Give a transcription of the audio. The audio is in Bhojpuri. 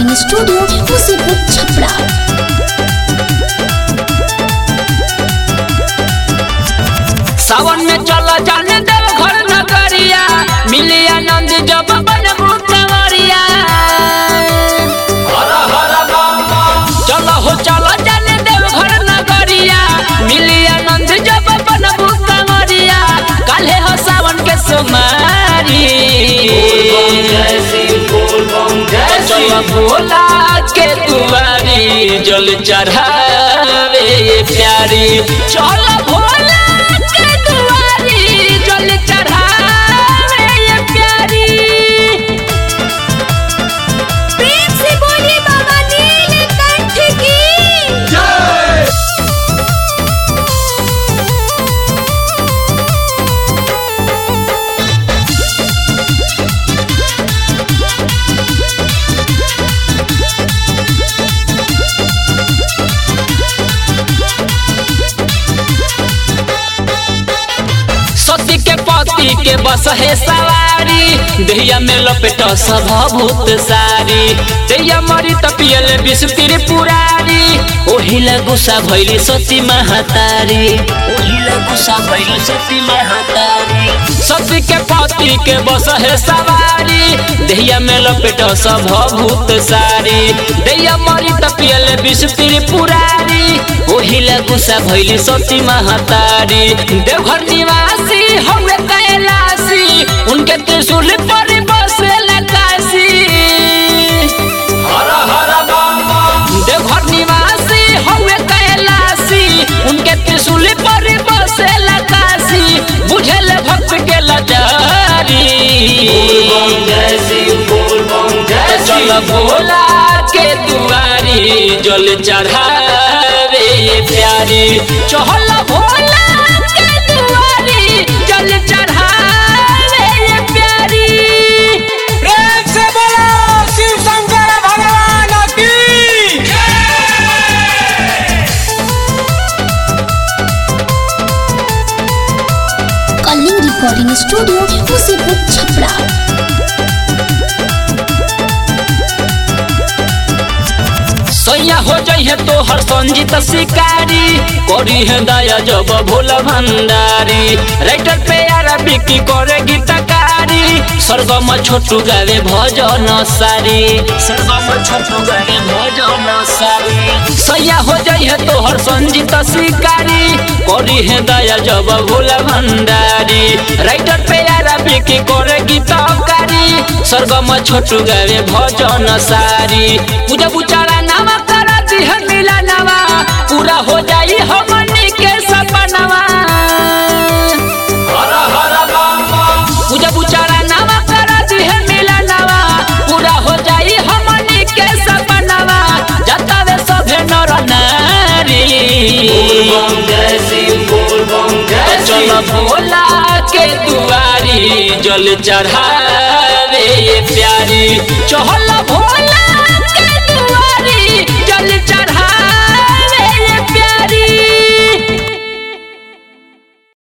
रिकॉर्डिंग स्टूडियो मुसीबत छपरा सावन में चला जाने देव घर नगरिया मिली आनंद जब बन कंवरिया चलो हो चलो जाने देव घर नगरिया मिली आनंद जब बन कंवरिया काले हो सावन के सुमारी चलो भोला के दुआरी जल चढ़ावे ये प्यारी चलो भोला के दुआरी जल चढ़ावे ये प्यारी प्रेम से बोलिए बाबा नीलकंठ की सती के पति के बस है सवारी दहिया में लपेट सब भूत सारी दहिया मरी तपियल विष पुरारी ओहिला गुस्सा भैली सती महातारी ओहिला गुस्सा भैली सती महातारी सती के पति के बस है सवारी दहिया में लपेट सब भूत सारी दहिया मरी तपियल विष पुरारी ओहिला गुस्सा भैली सती महातारी देवघर निवासी हवे कैलासी उनके त्रिशूल पर बसेला काशी देवघर निवासी हवे कैलासी उनके त्रिशूल पर बसेला काशी बुझल भक्त के लजारी चल भोला के दुआरी जल चढ़ावे ये प्यारी चहल भोला के दुआरी जल चढ़ावे ये प्यारी प्रेम से बोलो शिव शंकर भगवान की कलिंग रिकॉर्डिंग स्टूडियो मुसीबत छपरा सैया हो जइहे तो हर संजीत शिकारी करी है दया जब भोला भंडारी राइटर पे यारा बिकी करे गीतकारी स्वर्गम छोटू गावे भजन सारी स्वर्गम छोटू गावे भजन सारी सैया हो जइहे तो हर संजीत शिकारी करी है दया जब भोला भंडारी राइटर पे यारा बिकी करे गीतकारी स्वर्गम छोटू गावे भजन सारी पूजा बुचारा नामा करा दिह मिला नवा पूरा हो जाई हमनी के सपनवा पूजा बुचारा नामा करा दिह मिला नवा पूरा हो जाई हमनी के सपनवा जतावे सभे नर नारी चल भोला के दुआरी जल चढ़ावे ये प्यारी चहल भोला के दुआरी जल चढ़ा